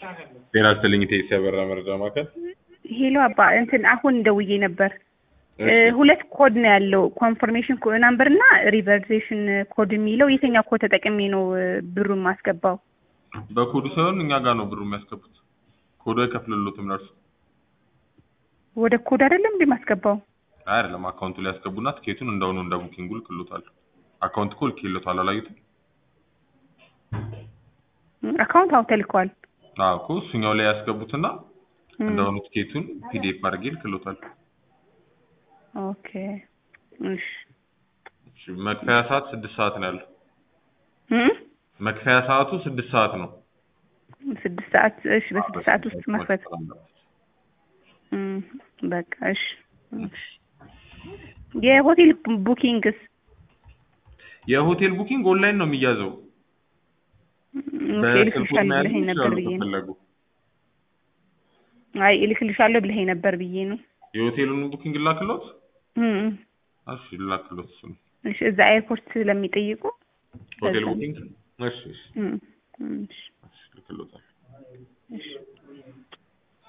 ጤና ይስጥልኝ ቴሲ ያበራ መረጃ ማዕከል። ሄሎ አባ እንትን አሁን ደውዬ ነበር። እሺ። ሁለት ኮድ ነው ያለው ኮንፈርሜሽን ናምበር እና ሪቨርዜሽን ኮድ የሚለው የትኛው ኮድ ተጠቅሜ ነው ብሩን ማስገባው? በኮዱ ሳይሆን እኛ ጋር ነው ብሩ የሚያስገቡት። ኮዱ አይከፍልሎትም ለእርሱ ወደ ኮድ አይደለም እንዴ ማስገባው? አይ አይደለም፣ አካውንቱ ላይ ያስገቡና ትኬቱን እንደሆኑ እንደ ቡኪንጉ ልክሎታል። አካውንት እኮ ልኬሎታል አላዩትም? አካውንት አሁን ተልኳል። አዎ እኮ እሱኛው ላይ ያስገቡትና እንደሆኑ ትኬቱን ፒዲኤፍ አድርጌ ልክሎታል። ኦኬ እሺ እሺ፣ መክፈያ ሰዓት ስድስት ሰዓት ነው ያለው። እም? መክፈያ ሰዓቱ ስድስት ሰዓት ነው። ስድስት ሰዓት እሺ፣ በስድስት ሰዓት ውስጥ መክፈት እም፣ በቃ እሺ እሺ። የሆቴል ቡኪንግስ የሆቴል ቡኪንግ ኦንላይን ነው የሚያዘው። እልክልሻለሁ ብለኸኝ ነበር ብዬ ነው። ከፈለጉ አይ እልክልሻለሁ ብለኸኝ ነበር ብዬ ነው። የሆቴሉን ቡኪንግ ላክሎት። እም፣ እሺ ላክሎት እሱ ነው እሺ እዛ ኤርፖርት ስለሚጠይቁ ሆቴል ለዛ ነው። ቡኪንግ። እሺ እሺ እም፣ እም፣ እሺ እሺ ልክሎታል። እሺ